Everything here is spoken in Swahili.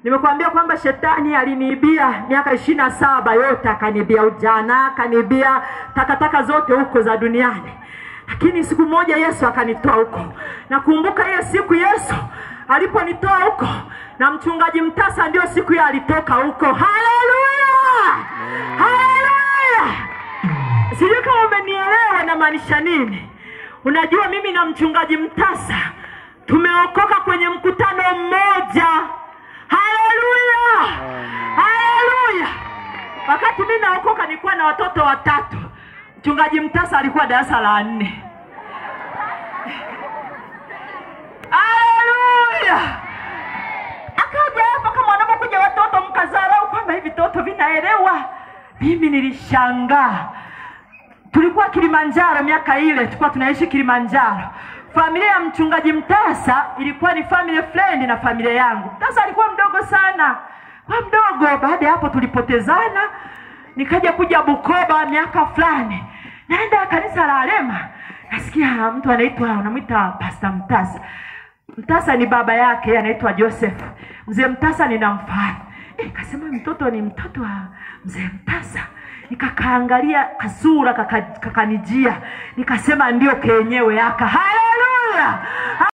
Nimekuambia kwamba shetani aliniibia miaka ishirini na saba yote, akaniibia ujana, akaniibia takataka zote huko za duniani, lakini siku moja Yesu akanitoa huko. Nakumbuka hiyo siku Yesu aliponitoa huko, na mchungaji Mtasa ndio siku hiyo alitoka huko. Haleluya, haleluya! Sijui kama umenielewa namaanisha nini. Unajua, mimi na mchungaji Mtasa tumeokoka kwenye mkutano mmoja. Haleluya, haleluya! Wakati mimi naokoka nilikuwa na watoto watatu. Mchungaji Mtasa alikuwa darasa la nne. Haleluya! Akaja hapa kama wanapokuja watoto mkazarau kwamba hivi vitoto vinaelewa. Mimi nilishangaa. Tulikuwa Kilimanjaro miaka ile, tulikuwa tunaishi Kilimanjaro. Familia ya mchungaji Mtasa ilikuwa ni family friend na familia yangu. Mtasa alikuwa mdogo sana, kwa mdogo. Baada ya hapo tulipotezana, nikaja kuja Bukoba miaka fulani, naenda kanisa la Alema, nasikia mtu anaitwa unamwita Pastor Mtasa. Mtasa ni baba yake, anaitwa Joseph. Mzee Mtasa ninamfahamu. Eh, kasema mtoto ni mtoto wa mzee Mtasa. Nikakaangalia kasura kaka- kakanijia, nikasema ndio kenyewe aka. Haleluya,